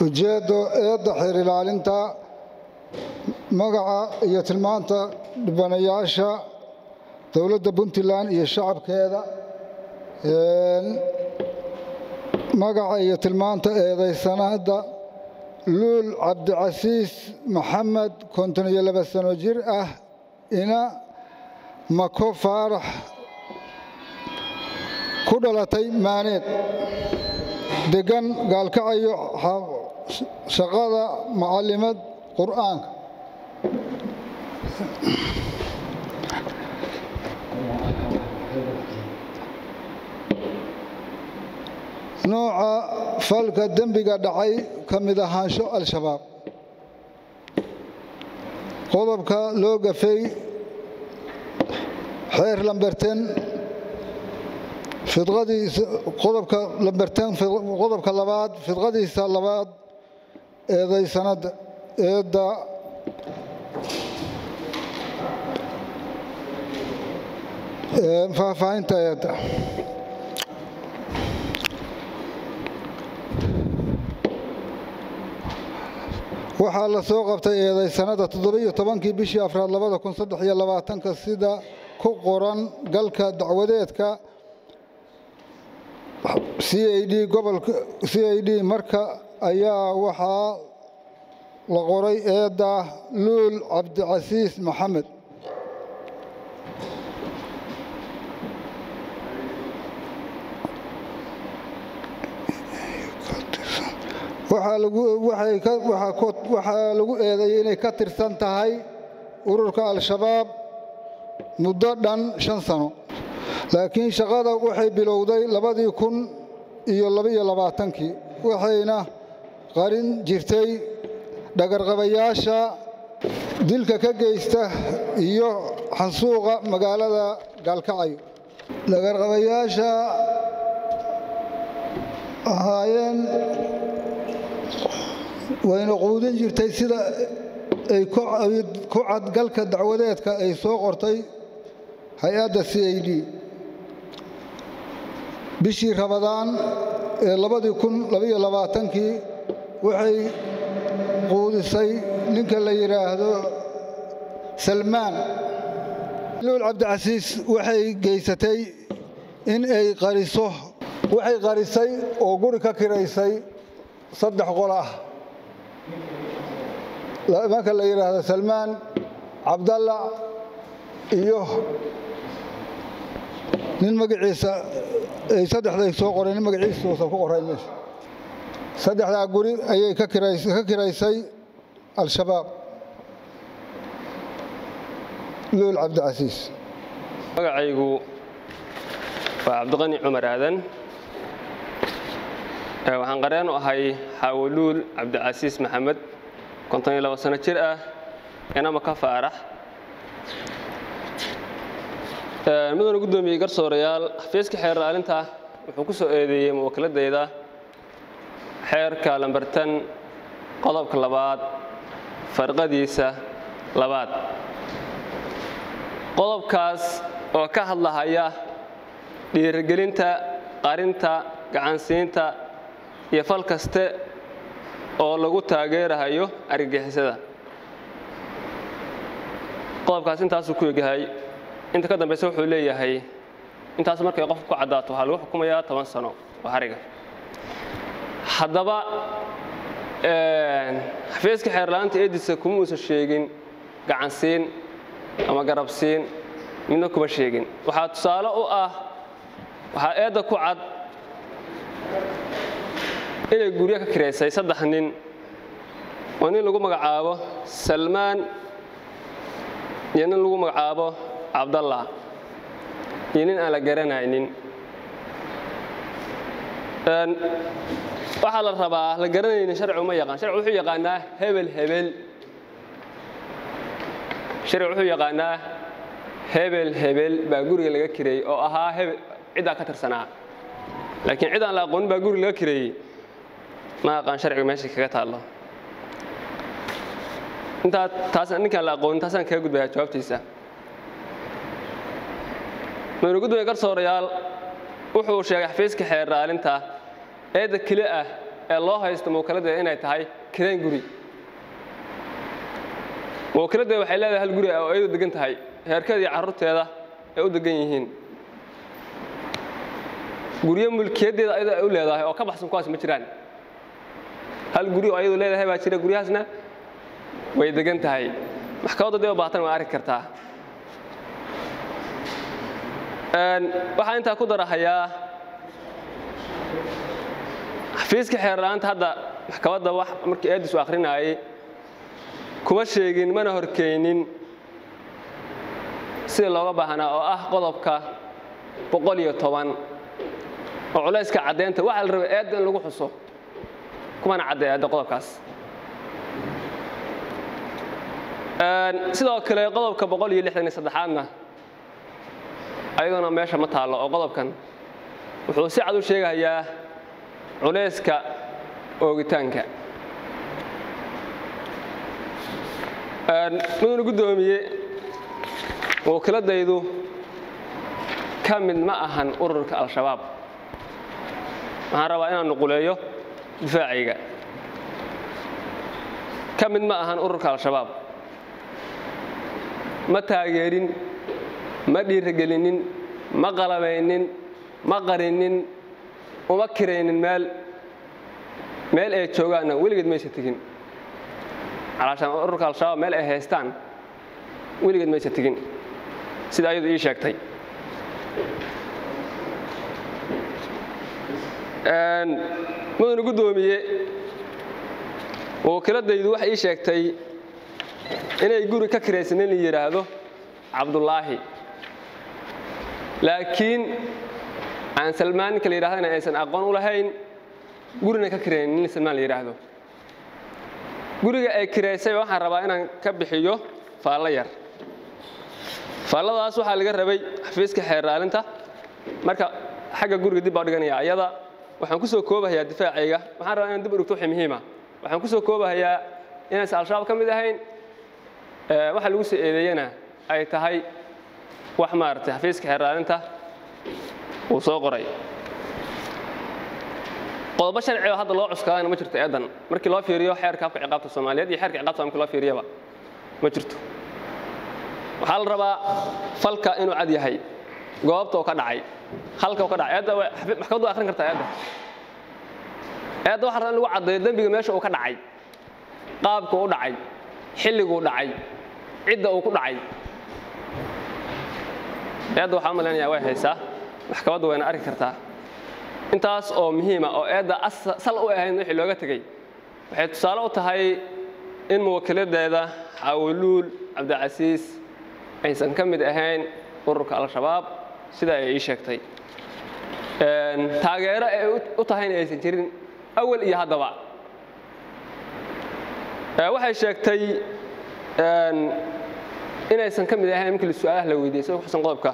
ujeeddo eedda xeer ilaalinta magaca iyo tilmaanta dhibanayaasha dowladda puntland iyo shacabkeeda magaca iyo tilmaanta eedaysanada luul cabdicasiis maxamed konton iyo laba sano jir ah ina mako faarax ku dhalatay maaneed degan gaalkacayo shaqada macallimad qur'aanka nooca falka dembiga dhacay ka mid ahaansho al-shabaab qodobka loo gafay xeer lamberten fidqadiisa qodobka lamberten qodobka labaad fidqadiisa labaad eedaysanada eedda faahfaahinta eedda waxaa la soo qabtay eedaysanada toddobiyo tobankii bishii afraad labada kun saddex iyo labaatanka sida ku qoran galka dacwadeedka c i d gobolka c i d marka ayaa waxaa la qoray eedda luul cabdicasiis maxamed waxaa lagu eedeeyey inay ka tirsan tahay ururka al-shabaab muddo dhan shan sano laakiin shaqada waxay bilowday labadii kun iyo labaiyo labaatankii waxayna qarin jirtay dhagarqabayaasha dilka ka geysta iyo xansuuqa magaalada gaalkacayo dhagarqabayaasha ahaayeen wayna quudin jirtay sida ay ku cadgalka dacwadeedka ay soo qortay hay-adda c i d bishii rabadaan ee labadii kun labaiyo labaatankii waxay quudisay ninka la yidhaahdo salmaan luul cabdicasiis waxay geysatay in ay qariso waxay qarisay oo guri ka kiraysay saddex qol ah marka la yidhaahdo salmaan cabdalla iyo nin magaciisa ay saddexday soo qoreen nin magaciisa uusan ku qorayn meesha saddexdaa guri ayay ka kiraysay al-shabaab luul cabdicasiis magacaygu waa cabdiqani cumar aadan waxaan qareen u ahay xaawoluul cabdicasiis maxamed konton iyo labo sano jir ah inama ka faarax mudana guddoomiyey garsoorayaal xafiiska xeer ilaalinta wuxuu ku soo eedeeyey muwakiladayda xeerka lambartan qodobka labaad farqadiisa labaad qodobkaas oo ka hadlahaya dhiirigelinta qarinta gacansiinta iyo fal kaste oo lagu taageerahayo argagixisada qodobkaas intaasuu ku egyahay inta ka dambayse wuxuu leeyahay intaas markay qofku ku caddaato waxaa lagu xukumayaa toban sano oo hariga haddaba xafiiska xeerlaanta eedisa kuma uusan sheegin gacansiin ama garabsiin midna kuma sheegin waxaa tusaale u ah waxaa eedda ku cad inay guryo ka kiraysay saddex nin oo nin lagu magacaabo salmaan iyo nin lagu magacaabo cabdallah iyo nin aan la garanaynin waxaa la rabaa la garanaynin sharci uma yaqaan sharci wuxuu yaqaanaa hebel hebel sharci wuxuu yaqaanaa hebel hebel baa guriga laga kireeyey oo ahaa hebel ciddaa ka tirsanaa laakiin cid aan la aqoonin baa guriga laga kireeyey ma aqaan sharciga meesha kaga taallo intaa taas ninkaan la aqoonin taasaan kaga gudbayaa jawaabtiisa madaxweyne gudoomiye garsoorayaal wuxuu sheegay xafiiska xeer raalinta eedda keli ah ee loo haysto muwakiladeeda inay tahay kirayn guri muwakiladeeda waxay leedahay hal guri oo iyadu degan tahay heerkeeda iyo carruurteeda ay u degan yihiin guryo mulkiyaddeeda ayadoo ay u leedahay oo ka baxsan kuwaas ma jiraan hal guri oo ayadu leedahay baa jira guryahaasna way degan tahay maxkamadda dee u baahatan waa arki kartaa waxaan intaa ku darahayaa xafiiska xeerla'aanta hadda maxkamadda wax markii eedis u akrinaayey kuma sheegin mana horkeynin sida looga baahnaa oo ah qodobka boqol iyo toban oo culayska caddeynta waxaa la rabay eedda in lagu xuso kumana cadday eedda qodobkaas sidoo kale qodobka boqol iyo lixdan iyo saddexaadna ayaduna meesha ma taallo oo qodobkan wuxuu si cad u sheegayaa culayska oogitaanka mudana guddoomiye wakiiladaydu ka mid ma ahan ururka al-shabaab waxaan rabaa inaan nuquleeyo difaacayga ka mid ma ahan ururka al-shabaab ma taageerin ma dhiiragelinin ma qalabaynin ma qarinin uma kiraynin meel meel ay joogaanna weligeed maysa tegin calaashaan ururka al-shabaab meel ay haystaan weligeed maysa tegin sida ayadu ii sheegtay mudana guddoomiye wakiiladaydu waxay ii sheegtay inay guri ka kiraysan in la yidhaahdo cabdulaahi laakiin aan salmaan ninka la yidhahdana aysan aqoon u lahayn gurina ka kiraynin nin salmaan la yidhaahdo guriga ay kiraysay waxaan rabaa inaan ka bixiyo faallo yar faalladaas waxaa laga rabay xafiiska xeerraalinta marka xagga guriga dib baa dhiganaya ayada waxaan ku soo koobahayaa difaacayga waxaan rabaa inaan dib u dhigto wixii muhiima waxaan ku soo koobahayaa inaysan al-shabaab ka mid ahayn waxa lagu soo eedeeyena ay tahay wax maaragtay xafiiska xeerraalinta uu soo qoray qodobo sharci oo hadda loo cuskaadana ma jirto eedan markii loo fiiriyo xeerka afka ciqaabta soomaaliyeed iyo xeerka ciqaabta markii loo fiiriyaba ma jirto waxaa la rabaa falka inuu cad yahay goobta uu ka dhacay halka uu ka dhacay eedda maxkamaddu akhrin kartaa eedda eedda waxaa rabaa in lagu caddeeyo dembiga meesha uu ka dhacay qaabka u dhacay xilliguu dhacay cidda uu ku dhacay eedda waxaa u malaynayaa way haysaa maxkamaddu wayna arki kartaa intaas oo muhiima oo eedda sal u ahayn wixii looga tegey waxay tusaale u tahay in muwakiladeeda xaawuluul cabdicasiis aysan ka mid ahayn ururka al-shabaab sida ay ii sheegtay taageero ay u tahayna aysan jirin awal iyo haddaba waxay sheegtay inaysan ka mid ahayn markii su-aalaha la weydiiyey sida kuxusan qodobka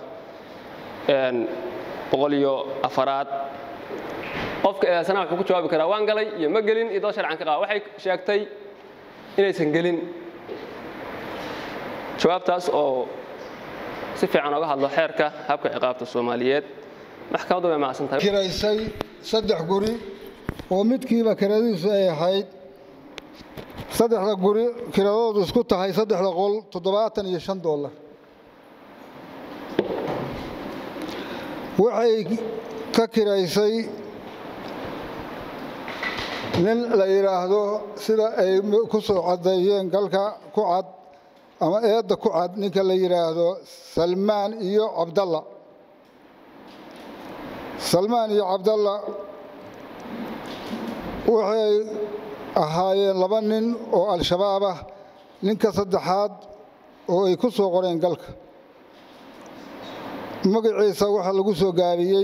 boqol iyo afaraad qofka eedaysanaha wuxuu ku jawaabi karaa waan galay iyo ma gelin iyo dad sharcan ka qaba waxay sheegtay inaysan gelin jawaabtaas oo si fiican oga hadlo xeerka habka ciqaabta soomaaliyeed maxkamaddu way macsan tahay kiraysay saddex guri oo midkiiba kiradiisu ay ahayd saddexda guri kiradoodu isku tahay saddexda qol toddobaatan iyo shan dollar waxay ka kiraysay nin la yidhaahdo sida ay ku soo caddeeyeen galka ku cad ama eedda ku cad ninka la yidhaahdo salmaan iyo cabdalla salmaan iyo cabdalla waxay ahaayeen laba nin oo al-shabaab ah ninka saddexaad oo ay ku soo qoreen galka magaciisa waxaa lagu soo gaabiyey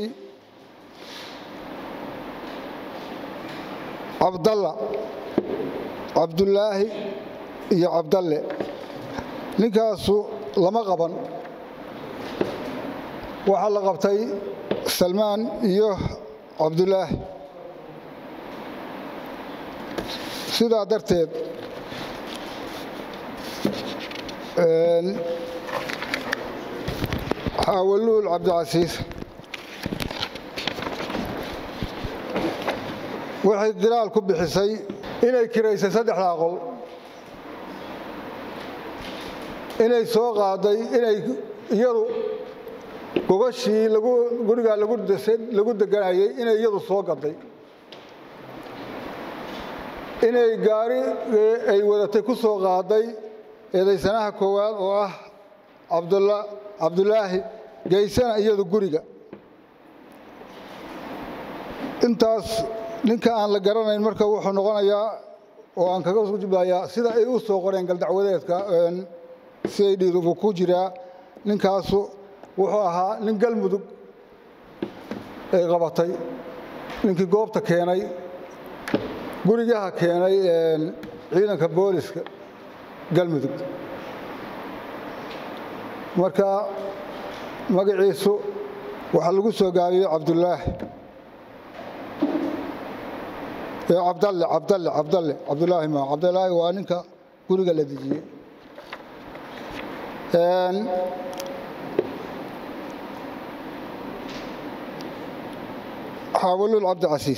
cabdalla cabdulaahi iyo cabdalle ninkaasu lama qaban waxaa la qabtay salmaan iyo cabdulaahi sidaa darteed xaawaluul cabdicasiis waxay diraal ku bixisay inay kiraysay saddexdaa qol inay soo qaaday inay iyadu gogashii lagu gurigaa lagu lagu deganayay inay iyadu soo gaday inay gaari ay wadatay ku soo qaaday eedaysanaha koowaad oo ah cabdula cabdulaahi geysana iyadu guriga intaas ninka aan la garanayn marka wuxuu noqonayaa oo aan kaga jublayaa sida ay u soo qoreen galdacwadeedka siday dhiidubu ku jiraa ninkaasu wuxuu ahaa nin galmudug ay qabatay ninkii goobta keenay gurigaha keenay ciidanka booliska galmudug marka magaciisu waxaa lagu soo gaabiyey cabdulaahi cabdalle cabdalle cabdalle cabdulaahi ma cabdulaahi waa ninka guriga la dejiyey xaawalul cabdicasiis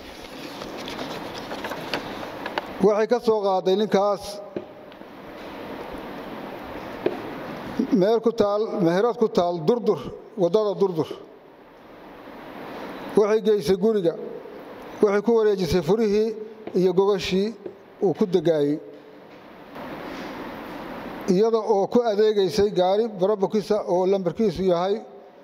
waxay ka soo qaaday ninkaas meel ku taal meherad ku taal durdur waddada durdur waxay geysay guriga waxay ku wareejisay furihii iyo gogashii uu ku degaayey iyada oo ku adeegaysay gaari barabokiisa oo lambarkiisu yahay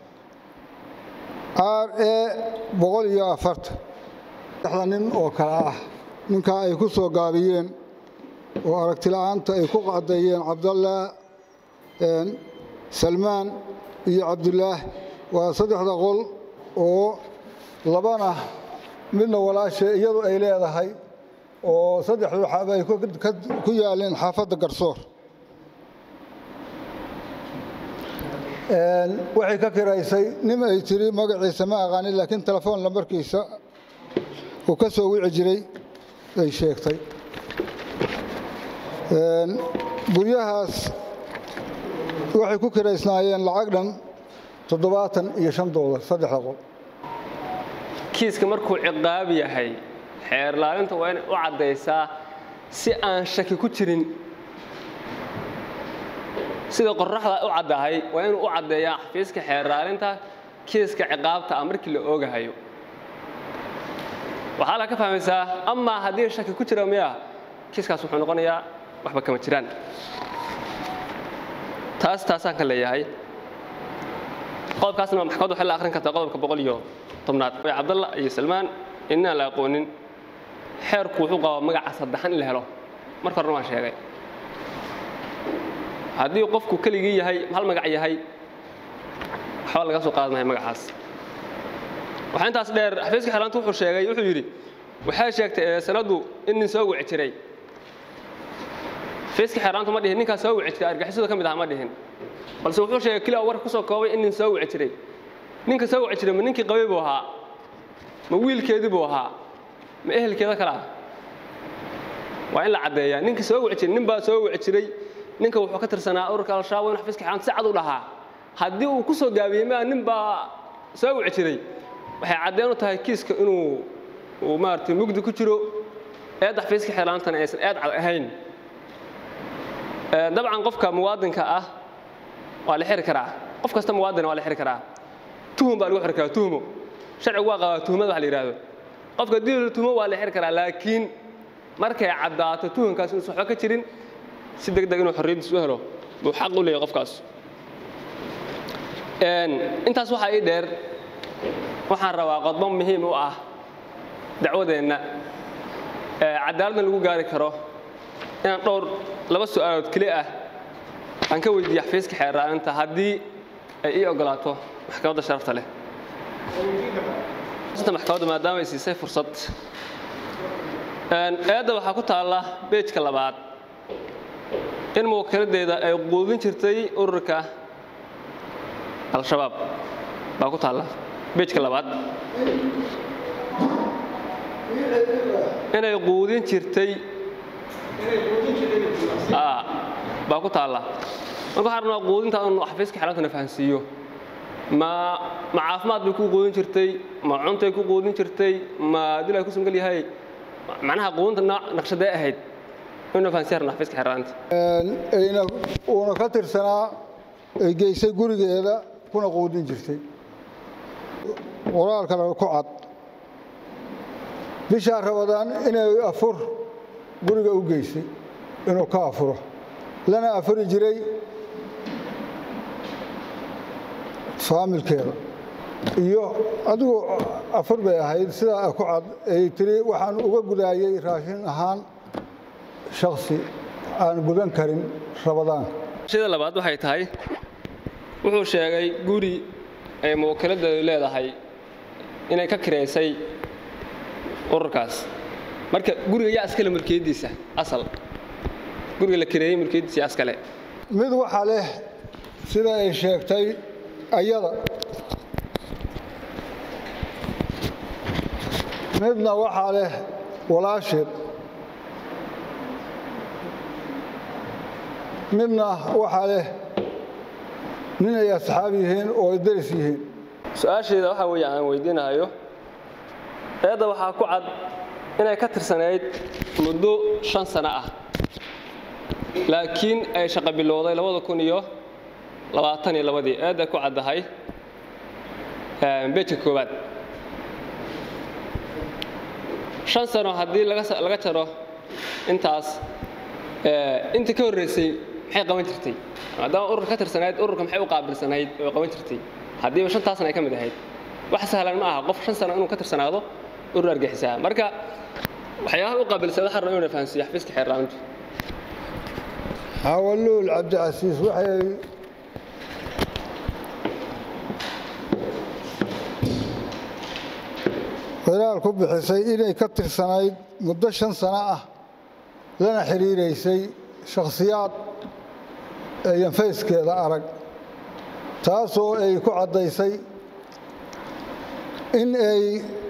r e boqol iyo afartan saddexda nin oo kale ah ninkaa ay ku soo gaabiyeen oo aragtila'aanta ay ku qadeeyeen cabdallah salmaan iyo cabdulaah waa saddexda qol oo labana midna walaashe iyadu ay leedahay oo saddexdu xaba ay ku yaaleen xaafadda garsoor waxay ka kiraysay nin ay tiri magaciisa ma aqaanin laakiin telefoon lambarkiisa uu ka soo wici jiray ay sheegtay guryahaas waxay ku kiraysnaayeen lacag dhan toddobaatan iyo shan doolar saddexda qol kiiska markuu ciqaab yahay xeer laalinta waa inay u caddaysaa si aan shaki ku jirin sida qoraxda u caddahay waa inuu u caddeeyaa xafiiska xeer laalinta kiiska ciqaabta ah markii la oogahayo waxaa la ka fahmaysaa amaa haddii shaki ku jira miya kiiskaas wuxuu noqonayaa waxba kama jiraan taas taasaan ka leeyahay qodobkaasna maxkamaddu waxay la akhrin kartaa qodobka boqol iyo tobnaad way cabdalla iyo salmaan inaan la aqoonin xeerku wuxuu qabaa magaca saddexan in la helo marka horena waan sheegay haddii qofku keligii yahay hal magac yahay waxba laga soo qaadmaya magacaas waxaa intaas dheer xafiiska xeelaanta wuxuu sheegay wuxuu yidhi waxay sheegtay sanaddu in nin soo wici jiray xafiiska xeelaantu ma dhihin ninkaas soo wici jiray argixisadu ka mid aha ma dhihin balse wuxuu sheegay keliya warka kusoo koobay in nin soo wici jiray ninka soo wici jiray ma ninkii qabay buu ahaa ma wiilkeedii buu ahaa ma ehelkeeda kale ah waa in la caddeeyaa ninka soo wici jiray nin baa soo wici jiray ninka wuxuu ka tirsanaa ururka al-shabaab in xafiiska xeelaanta si cad u dhahaa haddii uu ku soo gaabiyey maa nin baa soo wici jiray waxay caddeen u tahay kiiska inuu uu maaragtay mugdi ku jiro eedda xafiiska xeelaantana aysan eed cad ahayn dabcan qofka muwaadinka ah waa la xiri karaa qof kasta muwaadina waa la xiri karaa tuhum baa lagu xiri karaa tuhmo sharcigu waa qabaa tuhmada wax la yidhaahdo qofka dii la tuhmo waa la xiri karaa laakiin markay caddaato tuhumkaas inuusan waxba ka jirin si deg deg inuu xorriyaddiis u helo buu xaq u leeyahay qofkaas intaas waxaa ii dheer waxaan rabaa qodbo muhiim u ah dacwadeenna cadaaladna lagu gaari karo inaan dhowr laba su'aalood keli ah aan ka weydiiya xafiiska xeerraalinta haddii ay ii ogolaato maxkamadda sharafta leh maxkamadda maadaama ay siisay fursad eedda waxaa ku taalla beejka labaad in muwakiladeeda ay quudin jirtay ururka al-shabaab baa ku taalla beejka labaad inay quudin jirtay baa ku taalla marka waxaan rabnaa quudinta inu xafiiska xeelantana fahansiiyo ma ma caafimaad bay ku quudin jirtay ma cuntay ku quudin jirtay ma dilaa ku sungal yahay macnaha quudinta nooc naqshadee ahayd inuu fahansiya rabnaa xafiiska xeerlaanta ayna uuna ka tirsanaa ay geysay gurigeeda kuna quudin jirtay qoraalkana ku cad bishaa rabadaan inay afur guriga u geysay inuu ka afuro lana afuri jiray faamilkeeda iyo adigu afur bay ahayd sidaa ku cad ay tiri waxaan uga gudaayey raashin ahaan shaksi aan gudan karin rabadaanka shida labaad waxay tahay wuxuu sheegay guri ay muwakiladeedu leedahay inay ka kireysay ururkaas marka guriga yaa iskale mulkiyaddiisa asal guriga la kireeyey mulkiyaddiisa yaa iskale mid waxaa leh sida ay sheegtay ayada midna waxaa leh walaasheed midna waxaa leh nin ay asxaab yihiin oo ay deris yihiin su-aasheeda waxaa weeye aan weydiinahayo eedda waxaa ku cad inay ka tirsanayd muddo shan sano ah laakiin ay shaqo bilowday labada kun iyo labaatan iyo labadii eedday ku caddahay beejka koowaad shan sano haddii laga jaro intaas intii ka horreysay maxay qaban jirtay maadaama urur ka tirsanayd ururka maxay u qaabilsanayd oo qaban jirtay haddiiba shantaasna ay ka mid ahayd wax sahlan ma aha qof shan sano inuu ka tirsanaado urur argaxisaa marka waxyaabaha u qaabilsada waxaan rabaa inuu fahansiiyo xafiiska xeerlaamintu xawaluul cabdicasiis waxay khilaal ku bixisay inay ka tirsanayd muddo shan sano ah lana xidhiiraysay shakhsiyaad ayan fayskeeda arag taasoo ay ku caddaysay in ay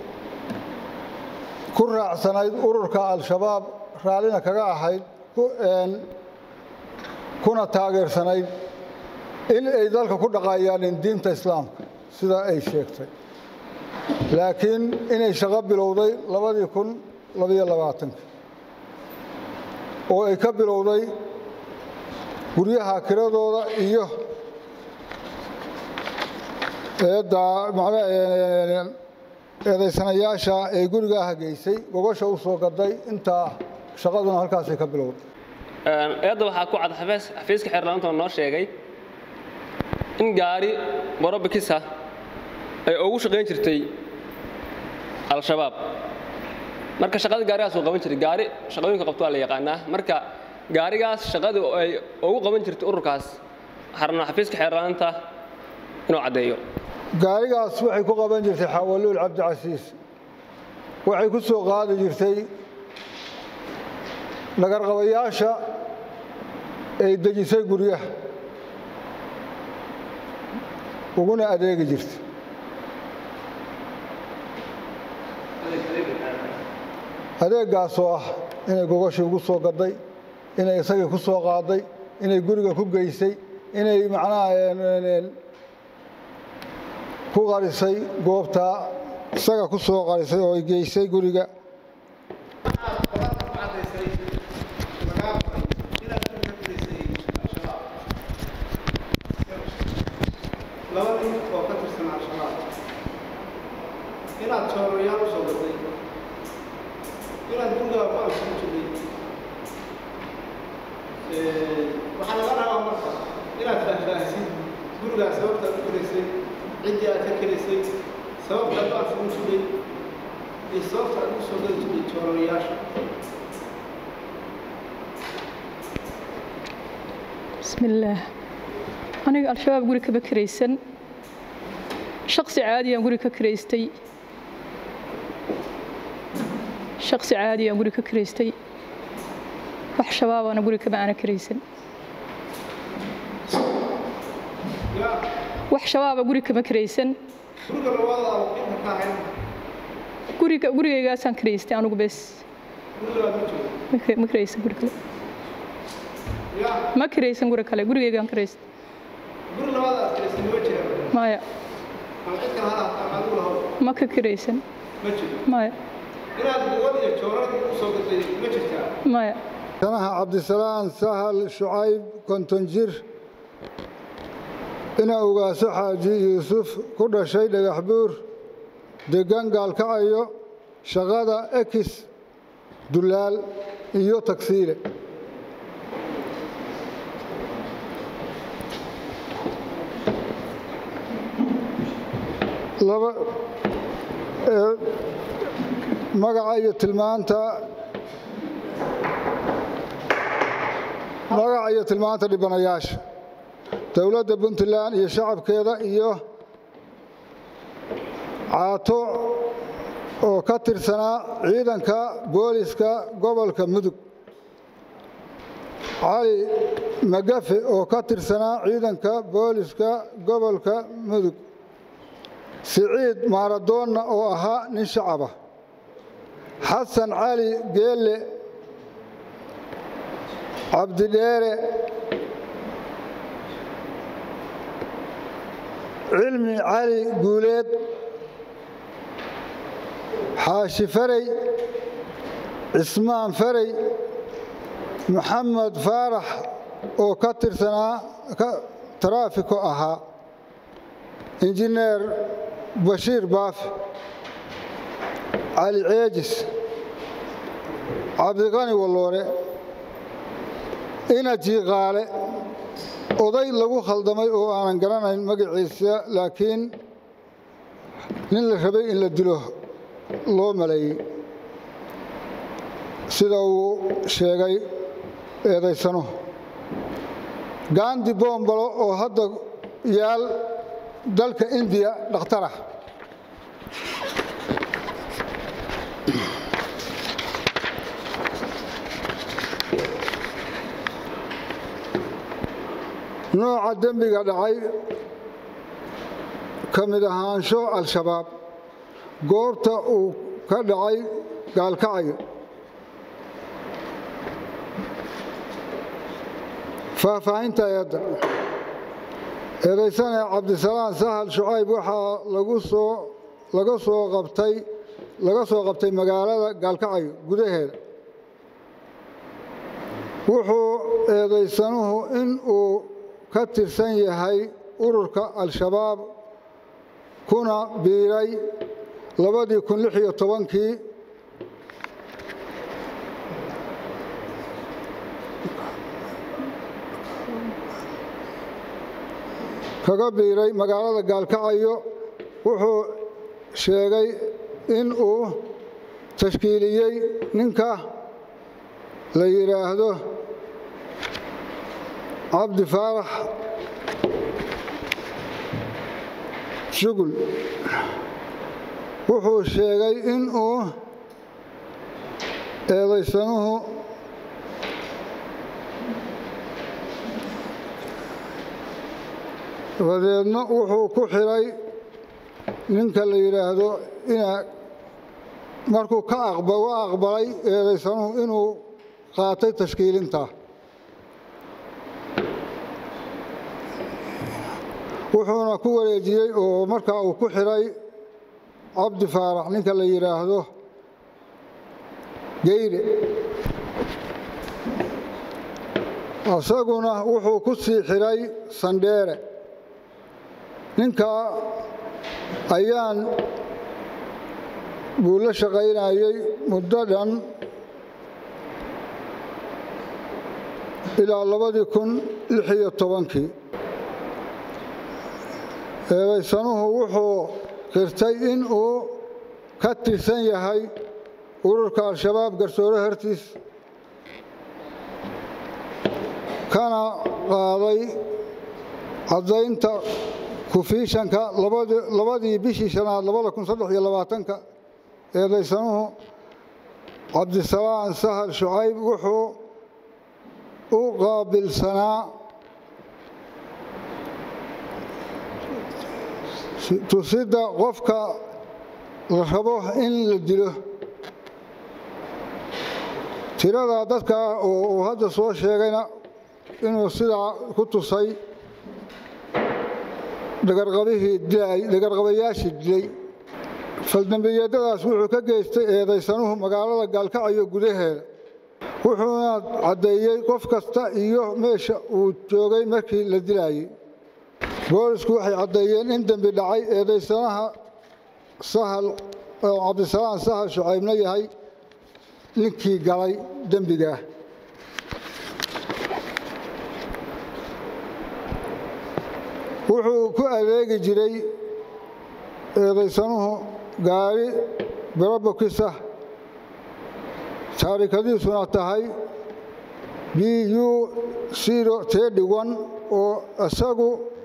ku raacsanayd ururka al-shabaab raallina kaga ahayd kuna taageersanayd in ay dalka ku dhaqaayaanin diinta islaamka sidaa ay sheegtay laakiin inay shaqo bilowday labadii kun labayo labaatanka oo ay ka bilowday guryaha kiradooda iyo eedaysanayaasha ee gurigaaha geysay gogosha u soo gaday intaa shaqaduna halkaasay ka bilowday eedda waxaa ku cad xafiiska xeerlaanta noo sheegay in gaari borobikisa ay ugu shaqayn jirtay al-shabaab marka shaqada gaarigaas uu qaban jiray gaari shaqooyinka qabto waa la yaqaanaa marka gaarigaas shaqada ay ugu qaban jirtay ururkaas waxaa rabnaa xafiiska xeerlaanta inuu caddeeyo gaarigaas waxay ku qaban jirtay xawaluul cabdicasiis waxay ku soo qaadi jirtay nagarqabayaasha ay dejisay guryaha uguna adeegi jirtay adeeggaasoo ah inay gogoshii ugu soo gaday inay isagii ku soo qaaday inay guriga ku geysay inay macnaha ku qarisay goobtaa isaga ku soo qarisay oo ay geysay guriga laba nin oo ka tirsan al-shabaab inaad jooroyaal u soo gaday inaad gurigaa ku absan jirtay waxaa laga rabaa marka inaad faahfaahisid gurigaa sababtaad u kelaysay ciddii aad ka kelaysay sababtaad u absan jirtay iyo sababta aad u soo gadi jirtay jooroyaasha بسم الله aniga al-shabaab guri kaba karaysan shaksi caadiyaan guri ka karaystay shaksi caadiyaan guri ka karaystay wax shabaabaana guri kaba aana karaysan wax shabaaba guri kama karaysan guriga labada inta ka ahayn guriga gurigaygaasaan karaystay anugu bes gurigaad ma joogo ma kara- ma karaysan guri kale ya ma karaysan guri kale gurigaygaan karaystay guri labada aad kelaysay ma jiraan maya ama cid kale ha ahaato ama adigu lahow ma ka kiraysan ma jiro maya inaad gubad iyo joorar u soo gaday ma jirtaa maya sanaha cabdisalaan sahal shucayb konton jir ina ugaaso xaaji yuusuf ku dhashay dhagax buur deggan gaalkacayo shaqada ekis dulaal iyo tagsiile laba ee, magaca iyo tilmaanta magaca iyo tilmaanta dhibanayaasha dowladda puntland iyo shacabkeeda iyo caato oo ka tirsanaa ciidanka booliska gobolka mudug cali magafe oo ka tirsanaa ciidanka booliska gobolka mudug siciid maaradoonna oo ahaa nin shacaba xasan cali geelle cabdidheere cilmi cali guuleed xaashi farey cismaan farey maxamed faarax oo ka tirsanaa ka- taraafiko ahaa injineer bashiir baafi cali ceejis cabdiqani walloore ina jiiqaale oday lagu khaldamay oo aanan garanayn magaciisa laakiin nin la rabay in la dilo loo maleeyey sida uu sheegay eedaysano gandi boombalo oo hadda yaal dalka indiya dhakhtarah nooca dembiga dhacay ka mid ahaansho al-shabaab goobta uu ka dhacay gaalkacayo faahfaahinta eedda eedaysane cabdisalaan sahal shucayb waxaa lagu soo laga soo qabtay laga soo qabtay magaalada gaalkacayo gudaheeda wuxuu eedaysanuhu in uu ka tirsan yahay ururka al-shabaab kuna biiray labadii kun lix iyo tobankii kaga biiray magaalada gaalkacayo wuxuu sheegay in uu tashkiiliyey ninka la yidhaahdo cabdi faarax shugul wuxuu sheegay in uu eedaysanuhu dabadeedna wuxuu ku xiray ninka la yidhaahdo ina markuu ka aqba u aqbalay eedaysanuhu inuu qaatay tashkiilinta wuxuuna ku wareejiyey oo markaa uu ku xiray cabdi faarax ninka la yidhaahdo geyre isaguna wuxuu ku sii xiray sandheere ninkaa ayaan buu la shaqaynayey muddo dhan ilaa labadii kun lix iyo tobankii eedaysanuhu wuxuu qirtay in uu ka tirsan yahay ururka al-shabaab garsoore hortiis kana qaaday caddaynta kufiishanka labadii bishii shanaad labada kun saddex iyo labaatanka eedaysanuhu cabdisalaan sahal shucayb wuxuu u qaabilsanaa tusidda qofka la rabo in la dilo tirada dadka oo uu hadda soo sheegayna inuu sidaa ku tusay dhagarqabihii dilay dhagarqabayaashii dilay faldambiyeedadaas wuxuu ka geystay eedaysanuhu magaalada gaalkacyo gudaheeda wuxuuna caddeeyey qof kasta iyo meesha uu joogay markii la dilaayey boolisku waxay caddeeyeen in dembi dhacay eedaysanaha sahal oo cabdisalaan sahal shucaybna yahay ninkii galay dembigaah wuxuu ku adeegi jiray eedaysanuhu gaari barobokisa taarikadiisuna tahay b u zero tedi one oo isagu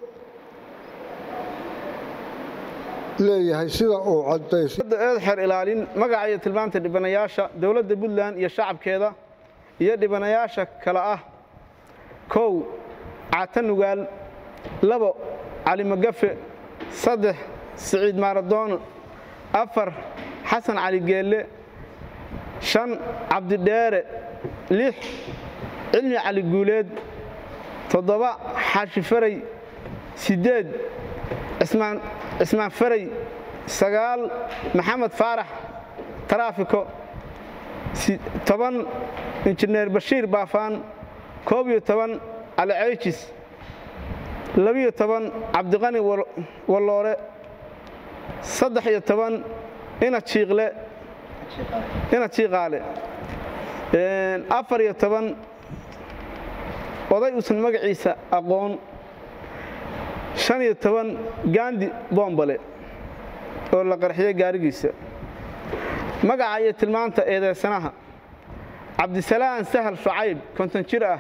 leeyahay sida uu cadaysay eed xeer ilaalin magaca iyo tilmaamta dhibanayaasha dowladda puntland iyo shacabkeeda iyo dhibanayaasha kale ah kow caata nugaal labo cali magafe saddex siciid maaradoono afar xasan cali geelle shan cabdidheere lix cilmi cali guuleed toddoba xaashi faray siddeed cismaan cismaan faray sagaal maxamed faarax taraafiko toban injineer bashiir baafaan koob iyo toban cali ceyjis labiyo toban cabdiqani walloore saddex iyo toban ina jiiqle ina jiiqaale afar iyo toban oday uusan magaciisa aqoon shan iyo toban gaandi boombale oo la qarxiyey gaarigiisa magaca iyo tilmaanta eedeysanaha cabdisalaan sahal shucayb konton jir ah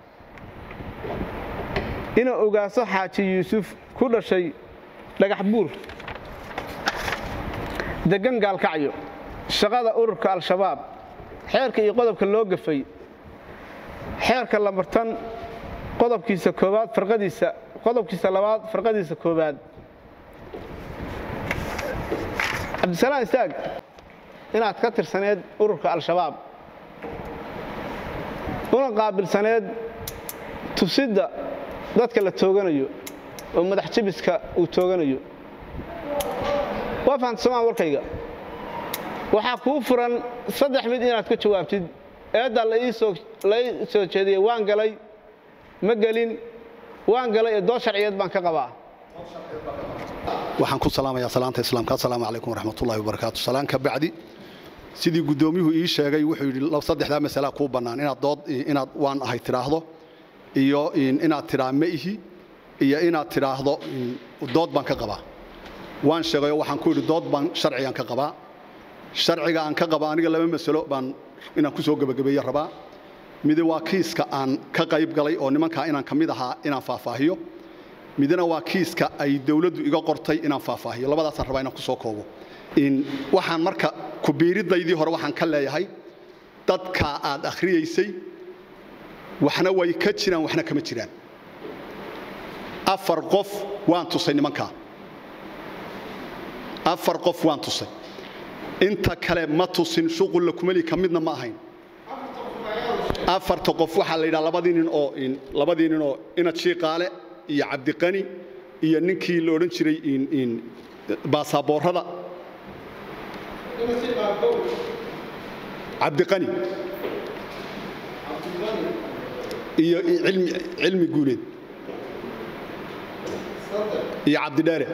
inuu ogaaso xaaji yuusuf ku dhashay dhagax buur deggan gaalkacyo shaqada ururka al-shabaab xeerka iyo qodobka loo gafay xeerka lamartan qodobkiisa koowaad farqadiisa qodobkiisa labaad farqadiisa koowaad cabdisalaan istaag inaad ka tirsaneed ururka al-shabaab una qaabilsaneed tusidda dadka la tooganayo oo madax jibiska uu tooganayo waa fahamta somaan warkayga waxaa kuu furan saddex mid inaad ka jawaabtid eeddaa la ii soo jeediyey waan galay ma gelin waan galay ee dood sharciyeed baan ka qabaa waxaan ku salaamayaa salaanta islaamka assalaamu calaykum waraxmatullahi wabarakaatu salaan ka bacdi sidii guddoomiyuhu ii sheegay wuxuu yidhi saddexdaa masalaa kuu bannaan inaad dood inaad waan ahay tidhaahdo iyo inaad tidhaa ma ihi iyo inaad tidhaahdo dood baan ka qabaa waan sheegayo waxaan ku yidhi dood baan sharcigan ka qabaa sharciga aan ka qaba aniga laba masalo baan inaan ku soo gebagabeeye rabaa midi waa kiiska aan ka qayb galay oo nimankaa inaan ka mid ahaa inaan faahfaahiyo midna waa kiiska ay dowladdu iga qortay inaan faahfaahiyo labadaasaan rabaa inaan ku soo koobo waxaan marka kubiiridaydii hore waxaan ka leeyahay dadka aad akhriyaysay waxna way ka jiraan waxna kama jiraan afar qof waan tusay nimankaa afar qof waan tusay inta kale ma tusin shuqulla kumeli ka midna ma ahayn afarta qof waxaa la yidhaha labadii nin oo labadii nin oo inad shiiqaale iyo cabdiqani iyo ninkii la odhan jiray baasaboorada cabdiqani iyo cilmi guuleed iyo cabdidheere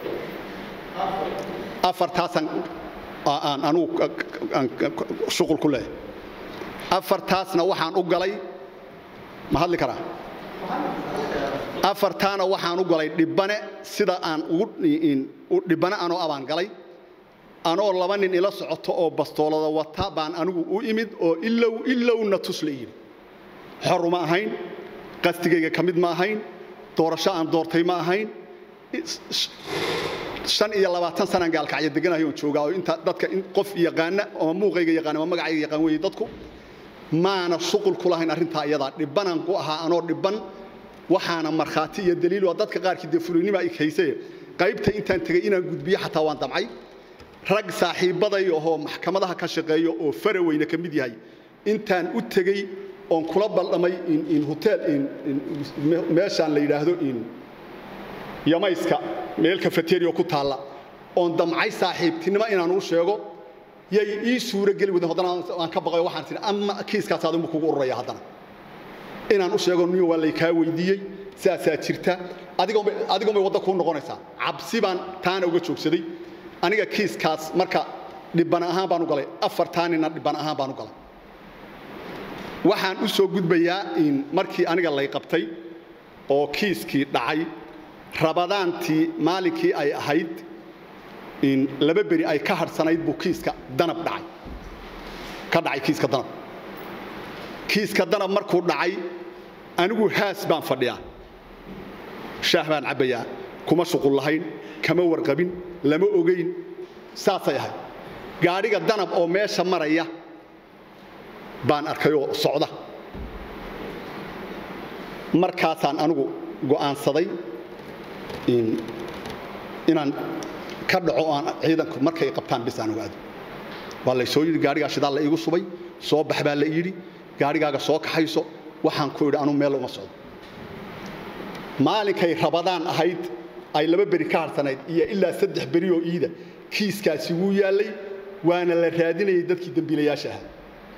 afartaasaan aan anugu shuqul ku leeyahay afartaasna waxaan u galay ma hadli karaa afartaana waxaan u galay dhibbane sida aan ugu dhibbane anoo abaan galay anoo laba nin ila socoto oo bastoolada wata baan anigu u imid oo ilow ilowna tus la yidhi xoruma ahayn qasdigayga ka mid ma ahayn doorasho aan doortay ma ahayn shan iyo labaatan sanaan gaalkacyo deganahay oon joogaa oo inta dadka qof yaqaana ama muuqayga yaqaan ama magacayga yaqaan weeye dadku maana shuqul ku lahayn arrintaa iyadaa dhibbanaan ku ahaa anoo dhibban waxaana markhaati iyo daliil waa dadka qaarkii dee fulinima ay haysaye qaybta intaan tegey inaan gudbiyo xataa waan damcay rag saaxiibbaday ahoo maxkamadaha ka shaqeeyo oo faraweyne ka mid yahay intaan u tegey oon kula baldhamay hoteel meeshaan la yidhaahdo yamayska meel kafateriya ku taalla oon damcay saaxiibtinimo inaan uu sheego yay ii suuro geli wadeen haddana aan ka baqayo waxaan tihi ama kiiskaas adigu kugu ururaya haddana inaan u sheego niyo waa laykaa weydiiyey saasaa jirta adigoon bay wadda kuu noqonaysaa cabsi baan taana uga joogsaday aniga kiiskaas marka dhibban ahaan baan u galay afartaanina dhibban ahaan baan u galay waxaan u soo gudbayaa in markii aniga lay qabtay oo kiiskii dhacay rabadaantii maalinkii ay ahayd in laba beri ay ka hadhsanayd buu kiiska danab dhacay ka dhacay kiiska danab kiiska danab markuu dhacay anigu haas baan fadhiyaa shaah baan cabbayaa kuma shuqul lahayn kama warqabin lama ogayn saasay ahayd gaadhiga danab oo meesha maraya baan arkayoo socda markaasaan anigu go'aansaday inaan ka dhaco aan ciidanku markay qabtaan bis aan ogaado waa lay soo yidhi gaadhigaa shidaal la iigu subay soo bax baa la yidhi gaadhigaaga soo kaxayso waxaan ku idhi anuu meel uma socdo maalinkay rabadaan ahayd ay laba beri ka harsanayd iyo ilaa saddex beri oo iida kiiskaasi wuu yaallay waana la raadinayay dadkii dembiilayaasha ahaa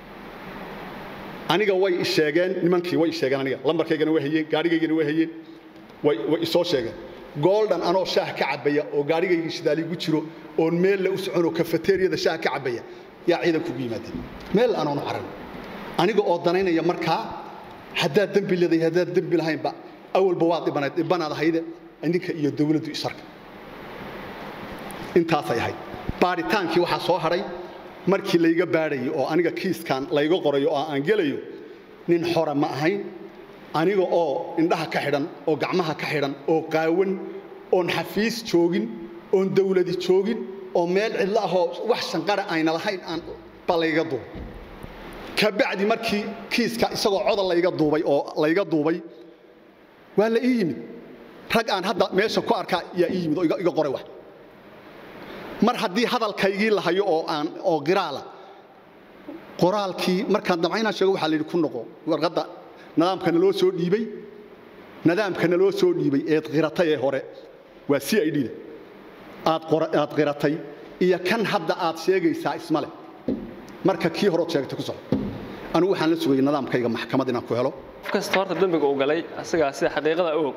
aniga way isheegeen nimankii way isheegeen aniga lambarkaygana way hayeen gaadhigaygana way hayeen way way isoo sheegeen gooldan anoo shaah ka cabaya oo gaadhigaygii shidaaligu jiro oon meel la u soconoo kafateeriyada shaah ka cabaya yaa ciidanku ugu yimaadeen meel anoonu caran aniga oo danaynaya markaa haddaad dembi leedahay haddaad dembi lahaynba awalba waad dhibanayd dhibanaad ahayde idinka iyo dawladdu isarka intaasay ahayd baadhitaankii waxaa soo hadhay markii layga baadhayay oo aniga kiiskan layga qorayo oo aan gelayo nin xora ma ahayn aniga oo indhaha ka xidhan oo gacmaha ka xidhan oo qaawan oon xafiis joogin oon dawladi joogin oo meel cidlo ahoo wax shanqara ayna lahayn aan ba layga duubay kabacdi markii kiiska isagoo coda layga duubay oo layga duubay waa la ii yimid rag aan hadda meesha ku arkaa yaa ii yimid oo iga qoray wax mar haddii hadalkaygii la hayo oo aan oo qiraala qoraalkii markaan damcaynaan sheego waxaa la yidhi ku noqo warqadda nidaamka naloo soo dhiibay nidaamka naloo soo dhiibay eed qiratay ee hore waa c i d-da aad aad qiratay iyo kan hadda aad sheegaysaa ismale marka kii horood sheegtay ku soco anigu waxaan la sugayay nidaamkayga maxkamad inaan ku helo qof kasta horta dembiga uu galay asagaa sida xaqiiqada og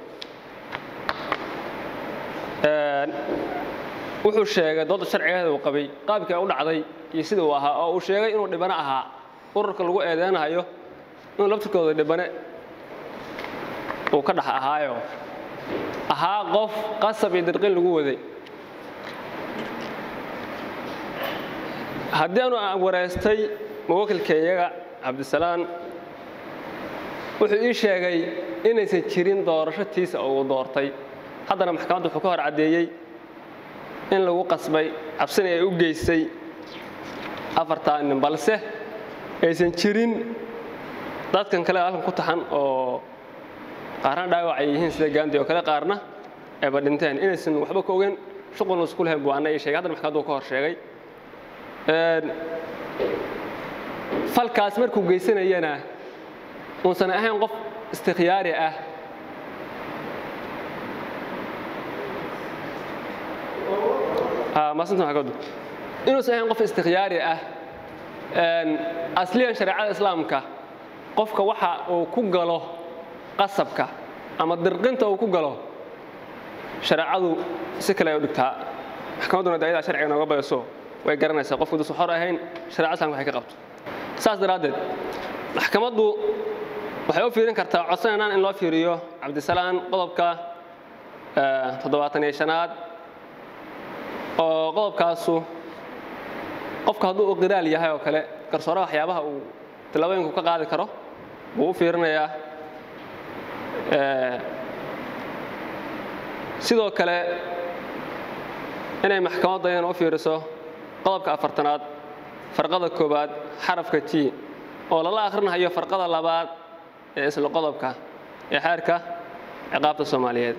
wuxuu sheegay dooda sharcigeeda uu qabay qaabkii u dhacday iyo sida uu ahaa oo uu sheegay inuu dhibane ahaa ururka lagu eedeynayo inuu laftirkooda dhibane uu ka dhex ahaayo ahaa qof qasab iyo dirqin lagu waday haddii aanu aan wareystay muwakilkayaga cabdisalaan wuxuu ii sheegay inaysan jirin doorasho tiisa oo uu doortay haddana maxkamaddu wuxuu ka hor caddeeyey in lagu qasbay cabsina ay u geysay afartaa nin balse aysan jirin dadkan kale halkan ku taxan oo qaarna dhaawac ay yihiin sida gaandi oo kale qaarna ayba dhinteen inaysan waxba ka ogeyn shuqulna isku lahayn buu anna ii sheegay haddana maxkamaddu ka hor sheegay falkaas markuu geysanayana uusan ahayn qof istikhyaari ah maasinta maxkamaddu inuusan ahayn qof istikhyaari ah asliyan shareecada islaamka qofka waxa uu ku galo qasabka ama dirqinta uu ku galo shareecadu si kale ay u dhigtaa maxkamadduna de ayadaa sharciga nooga bayso way garanaysaa qofku duusan xor ahayn shareecada islamka waxay ka qabto saas daraaddeed maxkamaddu waxay u fiirin kartaa codsanayaan in loo fiiriyo cabdisalaan qodobka toddobaatan iyo shanaad oo qodobkaasu qofku hadduu u qiraal yahay oo kale garsooraha waxyaabaha uu tillaabooyinku ka qaadi karo buu u fiirinayaa sidoo kale inay maxkamadda iyana u fiiriso qodobka afartanaad farqada koowaad xarafka t oo lala akhrinahayo farqada labaad ee isla qodobka ee xeerka ciqaabta soomaaliyeed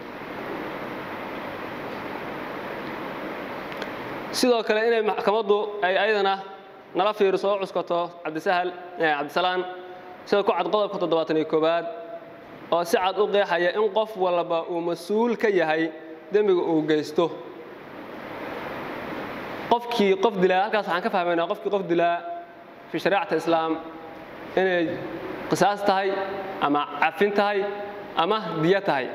sidoo kale inay maxkamaddu ay ayadana nala fiiriso oo cuskato cabdisahal cabdisalaan sida ku cad qodobka toddobaatan iyo koowaad oo si cad u qeexaya in qof walba uu mas-uul ka yahay dembiga uu geysto qofkii qof dilaa halkaas waxaan ka fahmaynaa qofkii qof dilaa fi shariicata islaam inay qisaas tahay ama cafin tahay ama diyo tahay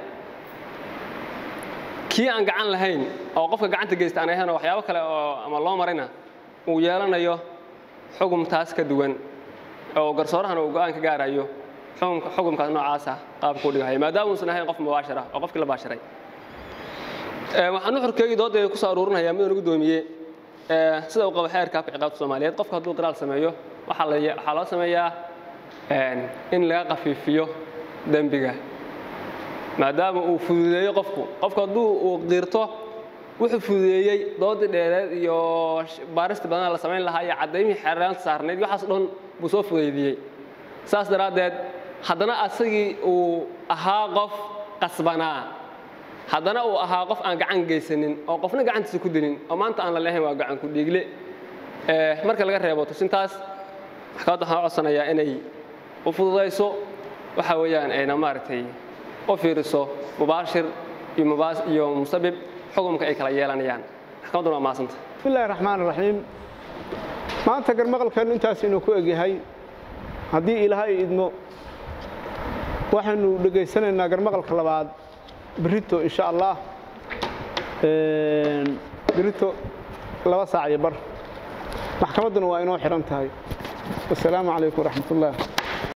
kii aan gacan lahayn oo qofka gacanta geysta aan ahayn oo waxyaabo kale oo ama loo marayna uu yeelanayo xugum taas ka duwan oo garsoorahana uu go'aan ka gaarayo xukumka xukumkaas noocaasa qaabka u dhigayo maadaama uusan ahayn qof mubaashara oo qofkii la baasharay waxaan nuxurkeygii doodayda kusoo aruurinayaa midaan ugu doomiyey sida uu qabo xeerka afka ciqaabta soomaaliyeed qofka hadduu qiraal sameeyo waxaa la waxaa loo sameeyaa in laga qafiifiyo dembiga maadaama uu fududeeyo qofku qofku hadduu uu qiirto wuxuu fududeeyey doodii dheereed iyo baarista badana la samayn lahaa iyo caddaymihii xeeraanta saarnayd waxaas dhan buu soo fudaydiyey saas daraaddeed haddana asagii uu ahaa qof qasbanaa haddana uu ahaa qof aan gacan geysanin oo qofna gacantiisa ku dilin oo maanta aan la lehayn waa gacan ku dhiigle marka laga reebo tusintaas maxkamadda waxaan codsanayaa inay u fududayso waxa weeyaan ayna maaragtay u fiiriso mubaashir iyo mubaas iyo musabib xukumka ay kala yeelanayaan maxkamadduna waa maasanta bismillahi raxmaan raxiim maanta garmaqalkeennu intaas inuu ku egyahay haddii ilaahay idmo waxaynu dhegaysanaynaa garmaqalka labaad berito insha allah berito laba saac iyo bar maxkamadduna waa inoo xihan tahay wasalaamu calaykum waraxmat ullah